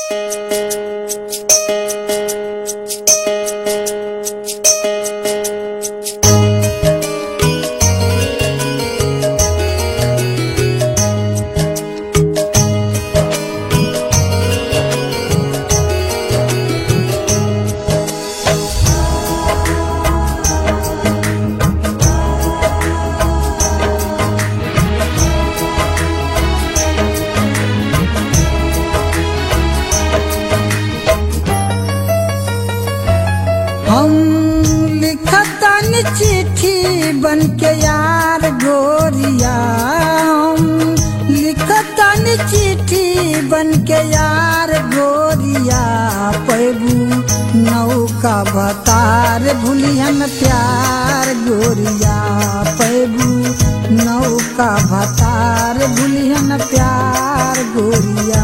हम लिखतन चिट्ठी बन के यार गोरिया हम लिखतन चिट्ठी बन के यार गोरिया पैबू नौका बतार भूलियन प्यार गोरिया पैबू नौका भतार भूलियन प्यार गोरिया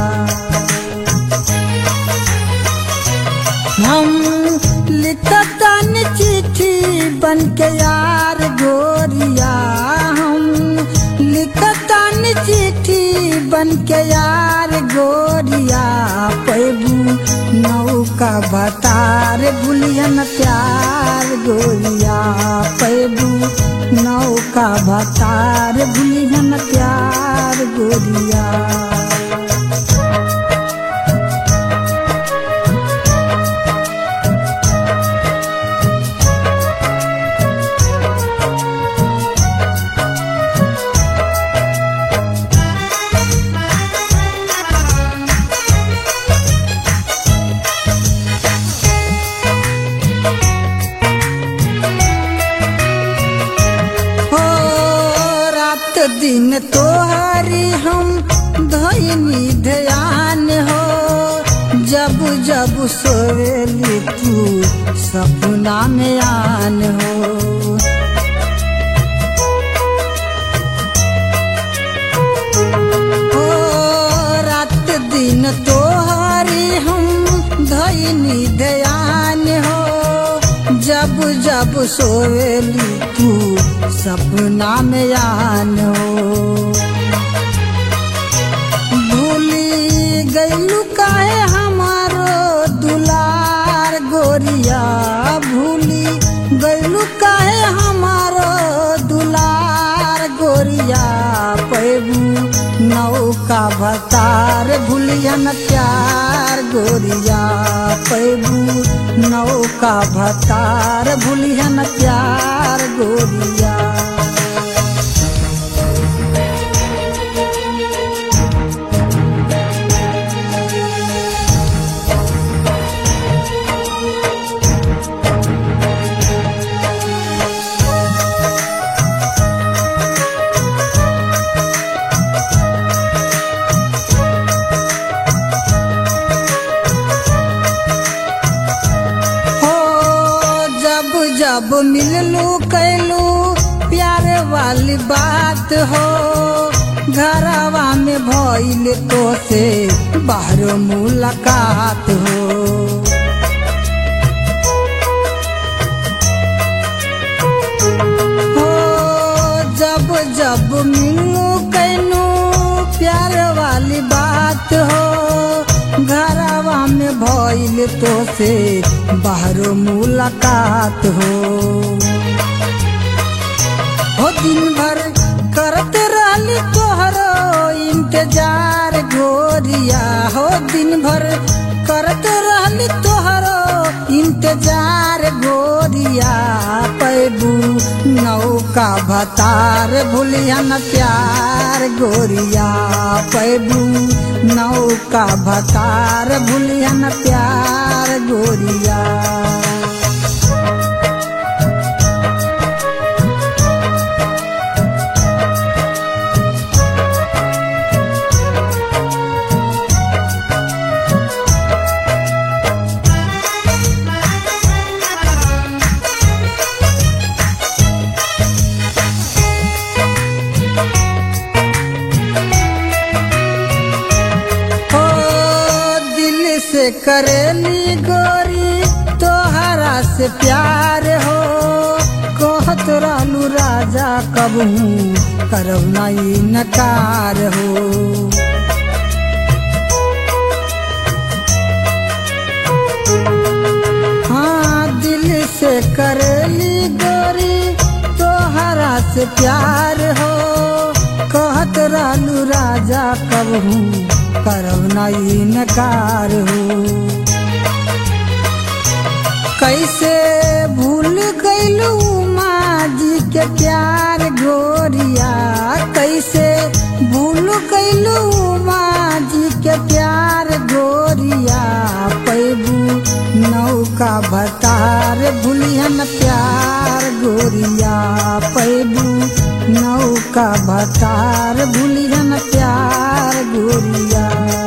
हम लिखतन चिट्ठी बन के यार गोरिया हम लिखतन चिट्ठी बन के यार गोरिया पैबू नौका भतार भूलियन प्यार गोरिया पैबू नौका भतार भूलियन प्यार गोरिया हो रात दिन तोहरी हम धैनी ध्यान हो जब जब सोवेली तू सपना में आन हो हो रात दिन तोहरी हम धैनी ध्यान हो जब जब सोवेली तू सपना में आन हो भूली गईलू काहे हमारो दुलार गोरिया भूली गईलू काहे हमारो दुलार गोरिया पैबू नौका भतार भूलियन प्यार गोरिया पैबू नौका भतार भूलियन प्यार गोरिया हो जब जब मिललू कैलू प्यार वाली बात हो घरवा में भइल तो से बाहर मुलाकात हो हो जब जब मिलू कैनू प्यार वाली बात हो घरवा में भइल तो से बाहर मुलाकात हो हो दिन भर करत रहली तोहरो इंतजार गोरिया हो दिन भर करत रहली तोहरो इंतजार गोरिया पैबू नौका भतार भूलियन प्यार गोरिया पैबू नौका भतार भूलियन प्यार गोरिया हो दिल से करेली गोरी तोहरा से प्यार हो कहत रहलू राजा कबहू करब नहीं नकार हो से प्यार हो कहत रहलू राजा कबहू करब नहीं नकार हो कैसे भूल गईलू माँ जी के प्यार गोरिया कैसे भूल गईलू माँ जी के प्यार गोरिया पैबू नौका भतार भूलियन प्यार गोरिया पैबू नौका भतार भूलियन प्यार गोरिया